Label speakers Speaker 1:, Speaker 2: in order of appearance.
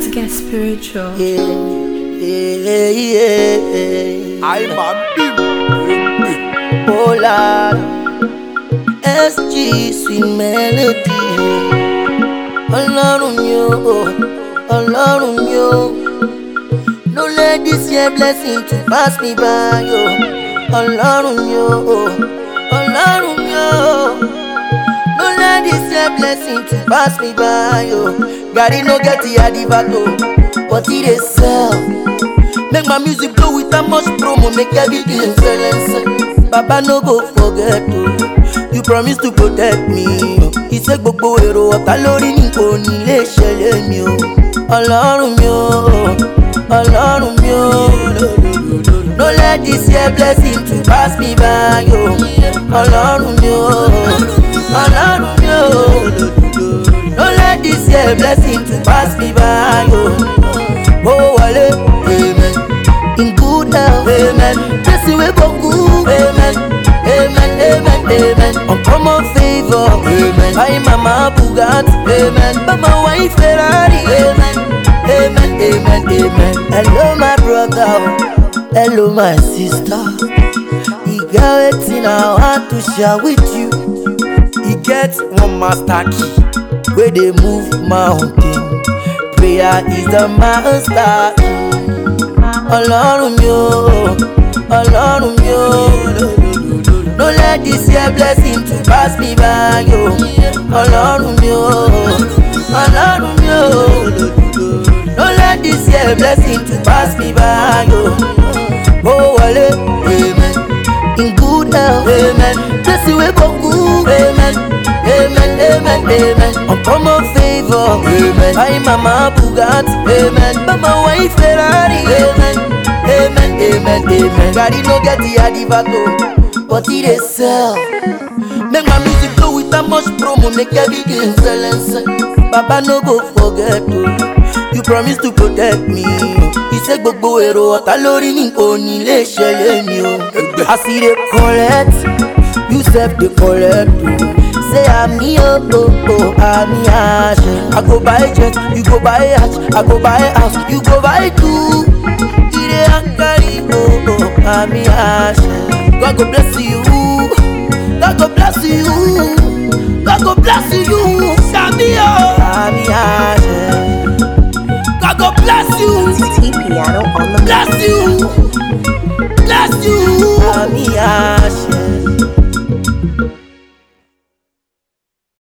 Speaker 1: to get spiritual.
Speaker 2: Yeah, yeah, yeah.
Speaker 3: I'm a big
Speaker 2: Oh Lord, SG sweet melody. Ọlọ́run mi o, Ọlọ́run mi o. No let this year blessing to pass me by o. Ọlọ́run mi o, Ọlọ́run mi o. No let this year blessing to pass me by o. Gary no get the adivato, but he dey sell. Make my music blow with that much promo, make everything silence. Baba no go forget o, you promise to protect me. Iṣẹ́ gbogbo èrò ọ̀tá lórí ní kò ní lè ṣẹlẹ̀ mi o. Ọlọ́run mi o, Ọlọ́run mi o. No let this year blessing to pass me by o. Ọlọ́run mi o, Ọlọ́run mi o. No let this year blessing to pass me by o. Mo wọlé, amen. In good health, amen. Jesse wey go good, amen. Amen, amen, amen. Uncommon favor, amen. Buy mama Bugatti, amen. Buy my wife Ferrari, amen. Amen, amen, amen. Hello my brother, oh. hello my sister. E get wetin I want to share with you.
Speaker 3: E get one master key
Speaker 2: wey dey move mountain. Prayer is the master key. Ọlọ́run mi o, Ọlọ́run mi o. No let this year blessing to pass me by o. Ọlọ́run mi o, Ọlọ́run mi o. No let this year blessing to pass me by o. Mo wọlé, amen. In good health, amen. Jesse wey go good, amen. Amen, amen, amen. Uncommon favor, amen. Buy mama Bugatti, amen. Buy my wife Ferrari, amen. Amen, amen, amen. Gary no get the adivato, but he dey sell. Make my music flow with that much promo, make everything silence. Baba no go forget o, you promise to protect me. Iṣẹ́ gbogbo èrò ọ̀tá lórí ní kò ní lè ṣẹlẹ̀ mi o. As e dey collect, you sef dey collect o. Say àmì o, o, o, àmì àṣẹ. I go buy jet, you go buy yacht, I go buy house, you go buy two. Ire akari o, o, àmì àṣẹ. God go bless you. God go bless you. God go bless you. Sami o. Àmì àṣẹ. God go bless you.
Speaker 4: T Piano on the
Speaker 2: Bless you. Bless you. Àmì àṣẹ.